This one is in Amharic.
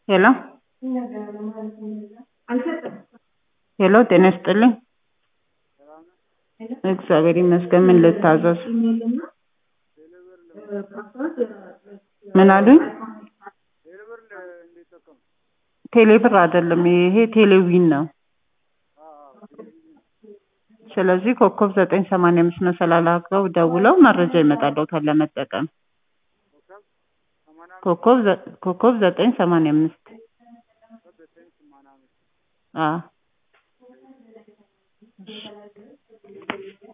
ሄሎ ሄሎ ጤና ይስጥልኝ እግዚአብሔር ይመስገን ምን ልታዘዝ ምን አሉኝ ቴሌብር አይደለም ይሄ ቴሌዊን ነው ስለዚህ ኮከብ ዘጠኝ ሰማንያ አምስት መሰላል አድርገው ደውለው መረጃ ይመጣልዎታል ለመጠቀም ኮከብ ዘ- ኮከብ ዘጠኝ ሰማንያ አምስት አዎ